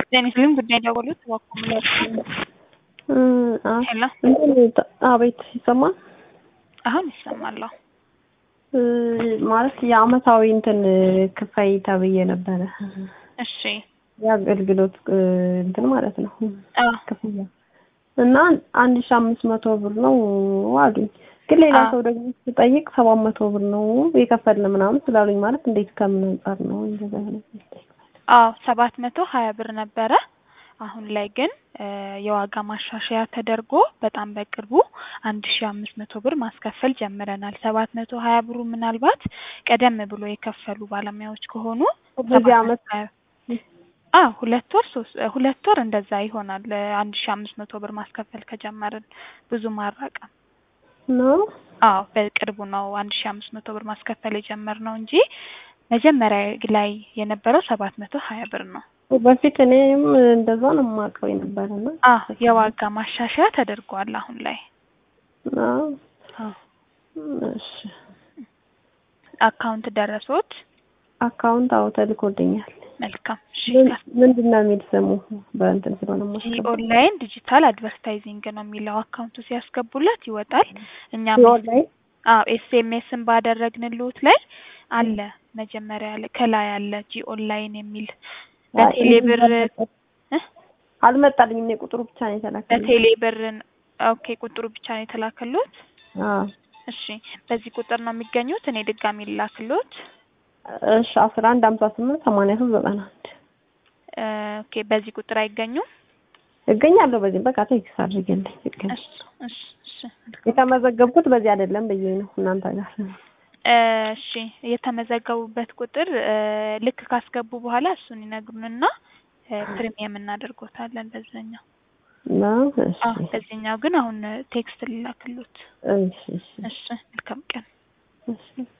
ጤና ይስጥልኝ ጉዳይ ደወሉት ዋኮምላች ሄሎ አቤት ይሰማል። አሁን ይሰማለሁ። ማለት የአመታዊ እንትን ክፈይ ተብዬ ነበረ። እሺ የአገልግሎት እንትን ማለት ነው አዎ ክፍያ እና አንድ ሺ አምስት መቶ ብር ነው አሉኝ። ግን ሌላ አዎ። ሰው ደግሞ ስጠይቅ ሰባት መቶ ብር ነው የከፈልን ምናምን ስላሉኝ ማለት እንዴት ከምን አንጻር ነው እንደዛ ነው? አዎ ሰባት መቶ ሀያ ብር ነበረ። አሁን ላይ ግን እ የዋጋ ማሻሻያ ተደርጎ በጣም በቅርቡ አንድ ሺ አምስት መቶ ብር ማስከፈል ጀምረናል። ሰባት መቶ ሀያ ብሩ ምናልባት ቀደም ብሎ የከፈሉ ባለሙያዎች ከሆኑ በዚህ ሰባት አመት መቶ ሀያ አዎ ሁለት ወር ሶስት ሁለት ወር እንደዛ ይሆናል። አንድ ሺ አምስት መቶ ብር ማስከፈል ከጀመርን ብዙም አልራቀም። ነው አዎ በቅርቡ ነው አንድ ሺ አምስት መቶ ብር ማስከፈል የጀመርነው እንጂ መጀመሪያ ላይ የነበረው ሰባት መቶ ሀያ ብር ነው። በፊት እኔም እንደዛ ነው የማውቀው የነበረና አዎ የዋጋ ማሻሻያ ተደርጓል አሁን ላይ። አዎ አዎ እሺ አካውንት ደረሶት? አካውንት አዎ ተልኮልኛል። መልካም እሺ። ምን- ምንድን ነው የሚል ስሙ በእንትን ስለሆነ የማስገባው ኦንላይን ዲጂታል አድቨርታይዚንግ ነው የሚለው አካውንቱ ሲያስገቡለት ይወጣል። እኛም የኦንላይን አዎ ኤስኤምኤስን ባደረግንልዎት ላይ አለ መጀመሪያ ላይ ከላይ አለ ጂ ኦንላይን የሚል በቴሌ ብር እ? አልመጣልኝም። እኔ ቁጥሩ ብቻ ነው የተላከልኝ። በቴሌ ብር ኦኬ ቁጥሩ ብቻ ነው የተላከልዎት? አዎ እሺ በዚህ ቁጥር ነው የሚገኙት? እኔ ድጋሚ ልላክልዎት? እሺ አስራ አንድ ሀምሳ ስምንት ሰማንያ ሶስት ዘጠና አንድ እ ኦኬ በዚህ ቁጥር አይገኙም? እገኛለሁ። በዚህ በቃ ቴክስት አድርጌልኝ እገኝ እሺ እሺ እሺ የተመዘገብኩት በዚህ አይደለም ብዬ ነው እናንተ ጋር እሺ የተመዘገቡበት ቁጥር እ ልክ ካስገቡ በኋላ እሱን ይነግሩንና እ ፕሪሚየም እናደርጎታለን በዛኛው። ነው። እሺ አዎ በዚህኛው ግን አሁን ቴክስት ልላክሎት። እሺ እሺ እሺ መልካም ቀን። እሺ